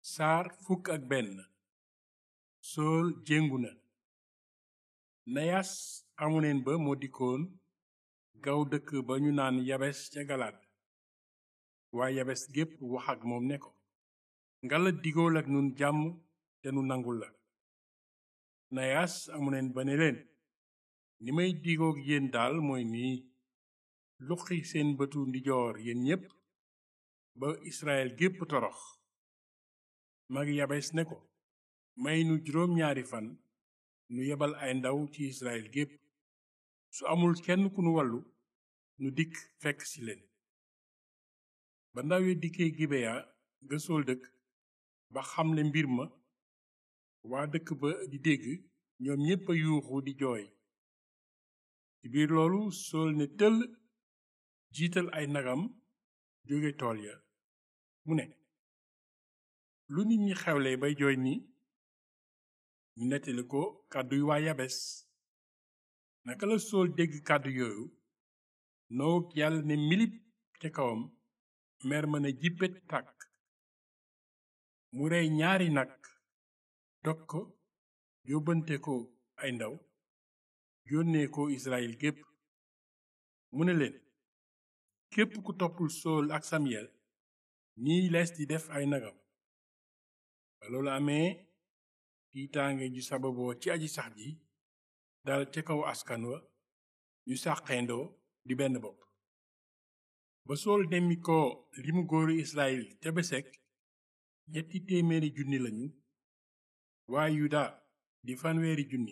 saar fukk ak benn sool jéngu na nayas amoneen ba moo dikkoon gaw dëkk ba ñu naan yabes ca galaad waa yabes gépp wax ak moom ne ko ngala digool ak nun jàmm te nu nangul la nayas amoneen ba ne leen ni may digoog yéen daal mooy nii luqi seen bëtu ndijoor yéen ñépp ba israel gépp torox mag yabes ne ko may nu juróom ñaari fan nu yebal ay ndaw ci israel gépp su amul kenn ku nu wallu nu dikk fekk ci leen ba ndaw ya dikkee gibeya ga sool dëkk ba xamle mbir ma waa dëkk ba di dégg ñoom ñépp a yuuxu di jooy ci biir loolu sool ne tëll jiital ay nagam jóge tool ya mu ne lu nit ñi xewle bay jooy ni ñu nettali ko kàdduy waa yabes naka la sool dégg kàddu yooyu noog yàlla ne milip ca kawam mer ma ne jippet tàkk mu rey ñaari nag dog ko yóbbante ko ay ndaw yónnee ko israel gépp mu ne leen képp ku toppul sool ak samyel nii lees di def ay nagam ba loolu amee tiitaange ju sababoo ci aji sax ji dal ca kaw askan wa ñu sàqeendoo di benn bopp ba sool demmi ko limu góoru israel ca besek ñetti téeméeri junni lañu waa yuda di fanweeri junni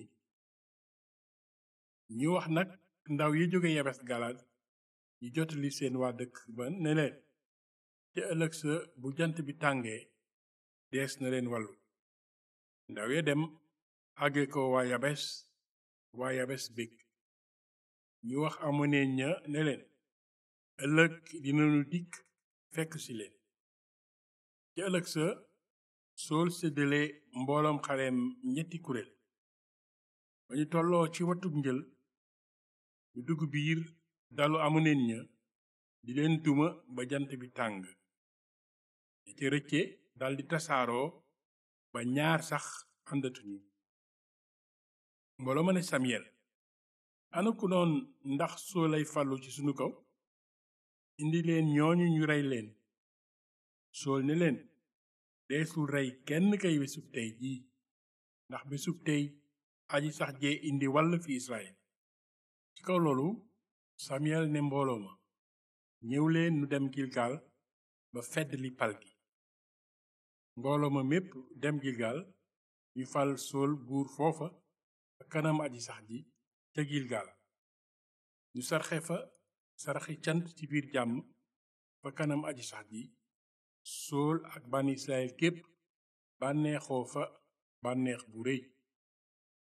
ñu wax nag ndaw yi jóge yabes galaad ñu jotali seen waa dëkk ba ne leen ca ëllëg sa bu jant bi tàngee dees na leen wàllu ndaw ya dem àgge ko waa yabes waa yabes bég ñu wax amoneen ña ne leen ëllëg dinanu dikk fekk ci leen ca ëllëg sa sool séddale mbooloom xareem ñetti kuréel ba ñu tolloo ci watug njël ñu dugg biir dalu amoneen ña di leen duma ba jant bi tàng ña ca rëcce daldi tasaaroo ba ñaar sax àndatuñu mbooloo ma ne samyel ana ku noon ndax soo lay fàllu ci sunu kaw indi leen ñooñu ñu rey leen sool ne leen deesul rey kenn kay bésub tey jii ndax bésub tey aji sax jee indi wàll fi israel ci kaw loolu samyel ne mbooloo ma ñëw leen nu dem gilgal ba fedd li pal gi mbooloo ma mépp dem gilgal ñu fal sool buur foofa ba kanam aji sax ji ca gilgal ñu sarxe fa saraxi cant ci biir jàmm fa kanam aji sax ji sool ak bànn israel képp bànneexoo fa bànneex bu rëy